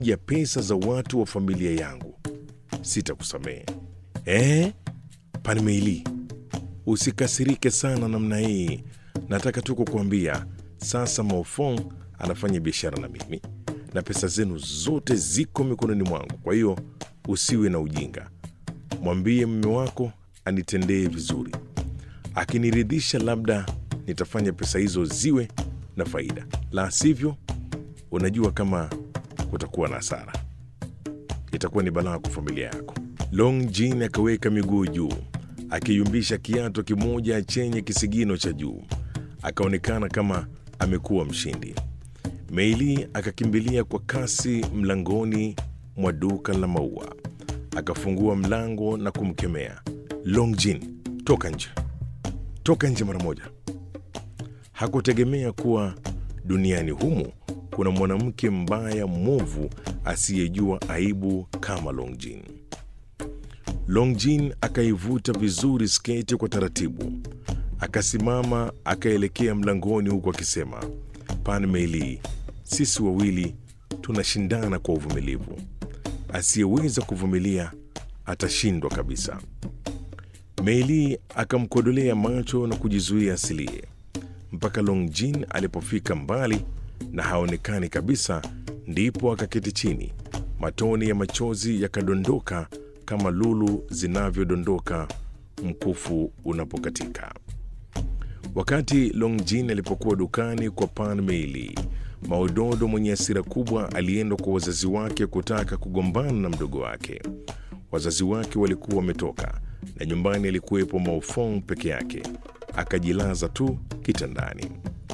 ya pesa za watu wa familia yangu, sitakusamehe. Eh, Panmeili, usikasirike sana namna hii. Nataka tu kukuambia sasa, Maofong anafanya biashara na mimi na pesa zenu zote ziko mikononi mwangu. Kwa hiyo usiwe na ujinga, mwambie mume wako anitendee vizuri. Akiniridhisha, labda nitafanya pesa hizo ziwe na faida, la sivyo, unajua kama kutakuwa na hasara, itakuwa ni balaa kwa familia yako. Long Jin akaweka miguu juu, akiyumbisha kiato kimoja chenye kisigino cha juu, akaonekana kama amekuwa mshindi. Meili akakimbilia kwa kasi mlangoni mwa duka la maua, akafungua mlango na kumkemea Long Jin, toka nje, toka nje mara moja. Hakutegemea kuwa duniani humu kuna mwanamke mbaya mwovu asiyejua aibu kama Long Jin. Long Jin akaivuta vizuri sketi kwa taratibu, akasimama akaelekea mlangoni huku akisema, Pan Meili, sisi wawili tunashindana kwa uvumilivu. Asiyeweza kuvumilia atashindwa kabisa. Meili akamkodolea macho na kujizuia asilie mpaka Long Jin alipofika mbali na haonekani kabisa, ndipo akaketi chini. Matone ya machozi yakadondoka kama lulu zinavyodondoka mkufu unapokatika. Wakati Long Jin alipokuwa dukani kwa Pan Meili, Maododo mwenye hasira kubwa alienda kwa wazazi wake kutaka kugombana na mdogo wake. Wazazi wake walikuwa wametoka na nyumbani alikuwepo Maofong peke yake, akajilaza tu kitandani.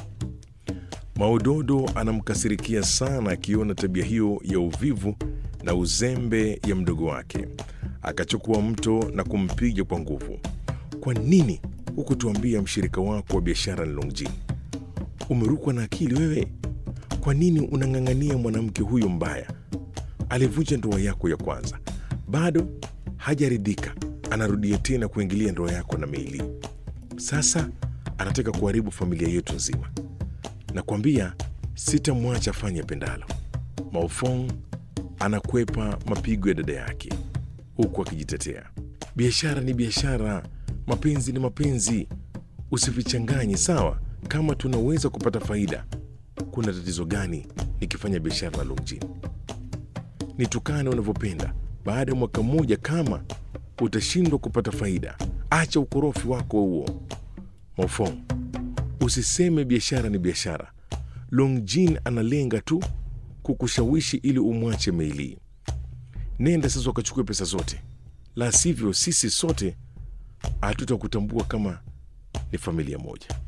Maododo anamkasirikia sana akiona tabia hiyo ya uvivu na uzembe ya mdogo wake. Akachukua mto na kumpiga kwa nguvu. Kwa nini hukutuambia mshirika wako wa biashara ni Long Jin? Umerukwa na akili wewe? Kwa nini unang'ang'ania mwanamke huyo mbaya? Alivunja ndoa yako ya kwanza, bado hajaridhika, anarudia tena kuingilia ndoa yako na Meili. Sasa anataka kuharibu familia yetu nzima. Nakwambia sitamwacha afanye pendalo. Maofong anakwepa mapigo ya dada yake huku akijitetea, biashara ni biashara, mapenzi ni mapenzi, usivichanganye sawa. Kama tunaweza kupata faida, kuna tatizo gani nikifanya biashara na Long Jin? Nitukane unavyopenda. Baada ya mwaka mmoja, kama utashindwa kupata faida, acha ukorofi wako huo. Maofong, usiseme biashara ni biashara. Long Jin analenga tu kukushawishi ili umwache Meili. Nenda sasa ukachukue pesa zote, la sivyo sisi sote hatutakutambua kama ni familia moja.